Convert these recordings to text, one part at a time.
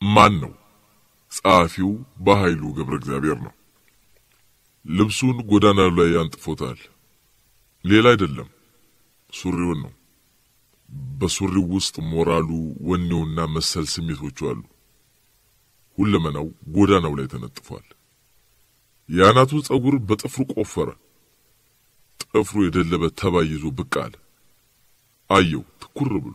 ማን ነው? ጸሐፊው በኃይሉ ገብረ እግዚአብሔር ነው። ልብሱን ጎዳና ላይ አንጥፎታል። ሌላ አይደለም፣ ሱሪውን ነው። በሱሪው ውስጥ ሞራሉ፣ ወኔውና መሰል ስሜቶቹ አሉ። ሁለመናው ጎዳናው ላይ ተነጥፏል። የአናቱን ጸጉር በጥፍሩ ቆፈረ። ጥፍሩ የደለበ ተባይ ይዞ ብቅ አለ። አየው ትኩር ብሎ።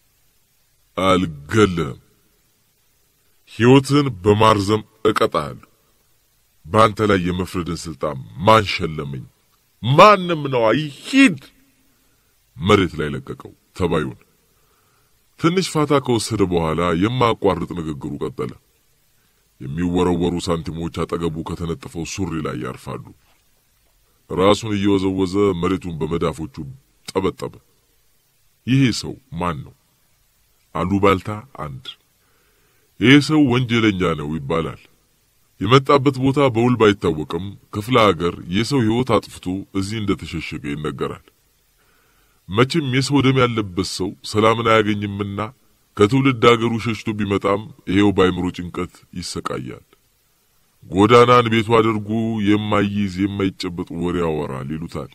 አልገልህም፣ ሕይወትን በማርዘም እቀጣሃለሁ። በአንተ ላይ የመፍረድን ስልጣን ማን ሸለመኝ? ማንም ነው። አይ ሂድ! መሬት ላይ ለቀቀው ተባዩን። ትንሽ ፋታ ከወሰደ በኋላ የማያቋርጥ ንግግሩ ቀጠለ። የሚወረወሩ ሳንቲሞች አጠገቡ ከተነጠፈው ሱሪ ላይ ያርፋሉ። ራሱን እየወዘወዘ መሬቱን በመዳፎቹ ጠበጠበ። ይሄ ሰው ማን ነው? አሉባልታ አንድ። ይሄ ሰው ወንጀለኛ ነው ይባላል። የመጣበት ቦታ በውል ባይታወቅም ክፍለ ሀገር የሰው ሕይወት አጥፍቶ እዚህ እንደተሸሸገ ይነገራል። መቼም የሰው ደም ያለበት ሰው ሰላምን አያገኝምና ከትውልድ አገሩ ሸሽቶ ቢመጣም ይሄው በአይምሮ ጭንቀት ይሰቃያል። ጎዳናን ቤቱ አድርጎ የማይይዝ የማይጨበጥ ወሬ ያወራል ይሉታል።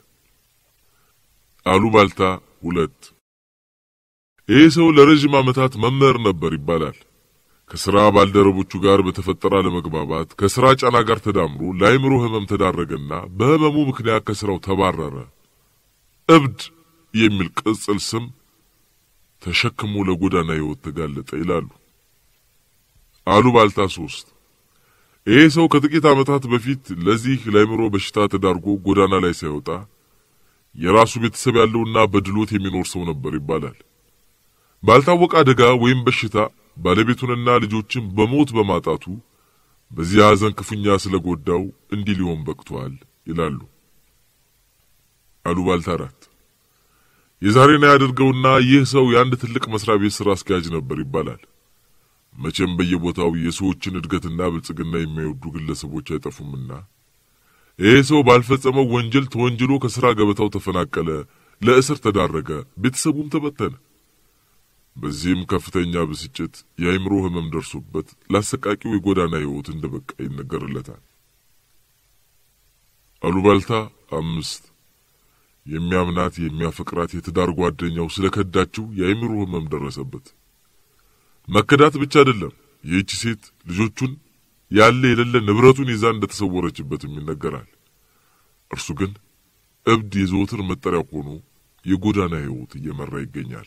አሉባልታ ሁለት ይህ ሰው ለረዥም ዓመታት መምህር ነበር ይባላል። ከሥራ ባልደረቦቹ ጋር በተፈጠረ አለመግባባት ከሥራ ጫና ጋር ተዳምሮ ለአይምሮ ሕመም ተዳረገና በሕመሙ ምክንያት ከሥራው ተባረረ። እብድ የሚል ቅጽል ስም ተሸክሞ ለጎዳና ሕይወት ተጋለጠ ይላሉ። አሉባልታ ሶስት ይህ ሰው ከጥቂት ዓመታት በፊት ለዚህ ለአይምሮ በሽታ ተዳርጎ ጎዳና ላይ ሳይወጣ የራሱ ቤተሰብ ያለውና በድሎት የሚኖር ሰው ነበር ይባላል። ባልታወቀ አደጋ ወይም በሽታ ባለቤቱንና ልጆችን በሞት በማጣቱ በዚህ ሐዘን ክፉኛ ስለጎዳው እንዲህ ሊሆን በቅቷል ይላሉ። አሉባልታ አራት የዛሬን ያደርገውና ይህ ሰው የአንድ ትልቅ መስሪያ ቤት ሥራ አስኪያጅ ነበር ይባላል። መቼም በየቦታው የሰዎችን እድገትና ብልጽግና የማይወዱ ግለሰቦች አይጠፉምና ይህ ሰው ባልፈጸመው ወንጀል ተወንጅሎ ከሥራ ገበታው ተፈናቀለ፣ ለእስር ተዳረገ፣ ቤተሰቡም ተበተነ። በዚህም ከፍተኛ ብስጭት፣ የአእምሮ ሕመም ደርሶበት ለአሰቃቂው የጎዳና ሕይወት እንደ በቃ ይነገርለታል። አሉባልታ አምስት የሚያምናት የሚያፈቅራት የትዳር ጓደኛው ስለ ከዳችው የአእምሮ ሕመም ደረሰበት። መከዳት ብቻ አይደለም፣ ይህች ሴት ልጆቹን ያለ የሌለ ንብረቱን ይዛ እንደተሰወረችበትም ይነገራል። እርሱ ግን እብድ የዘወትር መጠሪያ ሆኖ የጎዳና ሕይወት እየመራ ይገኛል።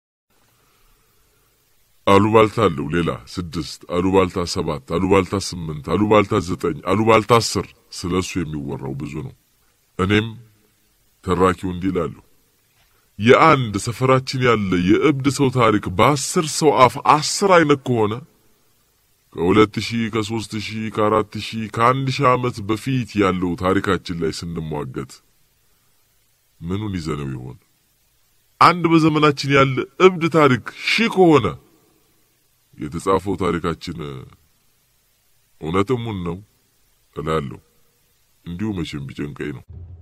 አሉባልታ አለው ሌላ ስድስት አሉባልታ ሰባት አሉባልታ ስምንት አሉባልታ ዘጠኝ አሉባልታ አስር ስለ እሱ የሚወራው ብዙ ነው። እኔም ተራኪው እንዲህ እላለሁ። የአንድ ሰፈራችን ያለ የእብድ ሰው ታሪክ በአስር ሰው አፍ አስር አይነት ከሆነ ከሁለት ሺህ ከሦስት ሺህ ከአራት ሺህ ከአንድ ሺህ ዓመት በፊት ያለው ታሪካችን ላይ ስንሟገት ምኑን ይዘነው ይሆን? አንድ በዘመናችን ያለ እብድ ታሪክ ሺህ ከሆነ የተጻፈው ታሪካችን እውነትሙን ነው እላለሁ። እንዲሁ መቼም ቢጨንቀኝ ነው።